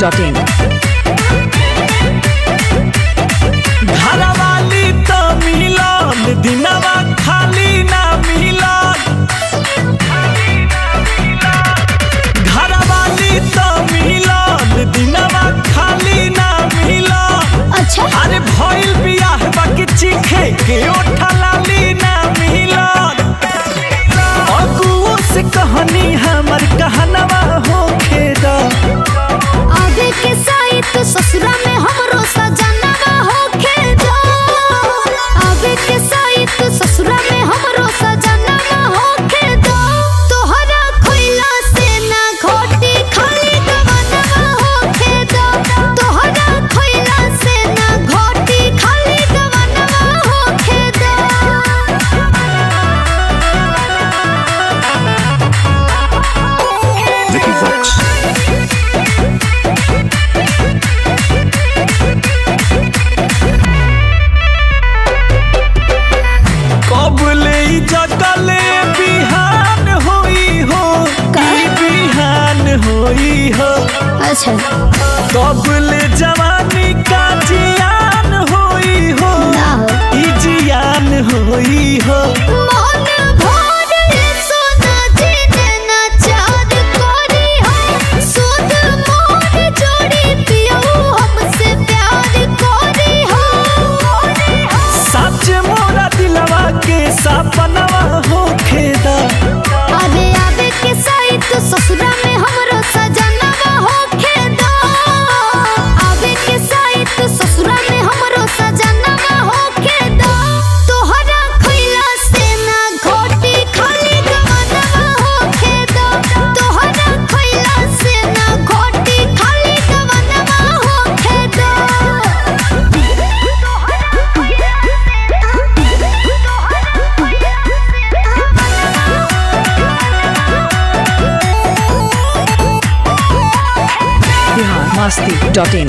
masti.in. घरवाली त मिलन दिनवा खाली ना मिलन घरवाली त मिलन दिनवा खाली ना मिलन अच्छा अरे भइल बियाह बाकी चीखे के ओठलाली ना मिलन अगुओ से कहानी हमर कहनवा होखे दा आगे के साइट ससुरा में हमरो सजनवा होखे दो आगे के साइट ससुरा में हमरो सजनवा होखे दो तोहरा खोइला से ना घोटी खाली गवनवा होखे दो तोहरा खोइला से ना घोटी खाली गवनवा होखे दो Vicky Vox. कबले जगले बिहान होई हो ई बिहान होई हो अच्छा कबले जवानी का जियान होई हो ना हो ई जियान होई हो मन भर सोना जीने ना चार कोरी हो सुध मोर जोड़ी पियो हमसे प्यार कोरी हो सच मोरा दिलवा के सपनवा होखे दा अरे आवे के साइट ससुरा में हमरो सजनवा होखे दो आवे के साइट ससुरा में हमरो सजनवा होखे दो तोहरा खइला से ना घोटी खाली गवनवा होखे दो तोहरा खइला से ना घोटी खाली गवनवा होखे दो Bihar masti.in.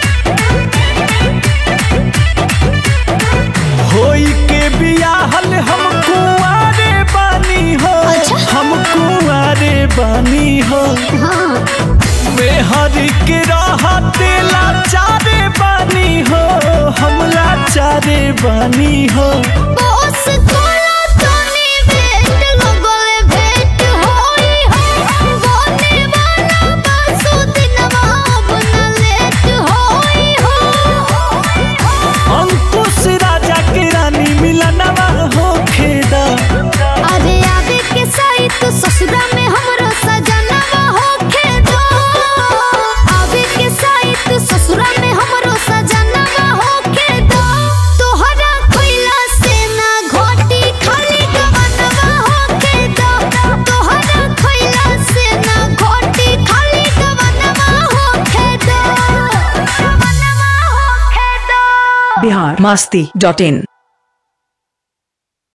होई के बियाहल हम कुआरे बानी हो अच्छा। हम कुआरे बानी हो हाँ मेहर के रहते लाचारे बानी हो हम लाचारे बानी हो बॉस कोला तोनी भेट लगले भेट होई हो बोने वाला बासु दिनवा बना लेट होई हो अंकुश राजा के रानी मिलनवा हो खेदा अरे आवे के साइट ससुरा में हमरो सजनवा होखे दो आवे के साइट ससुरा में हमरो सजनवा होखे दो तोहरा खोइला से ना घोटी खाली गवनवा होखे दो तोहरा खोइला से ना घोटी खाली गवनवा होखे दो गवनवा होखे दो Bihar masti.in.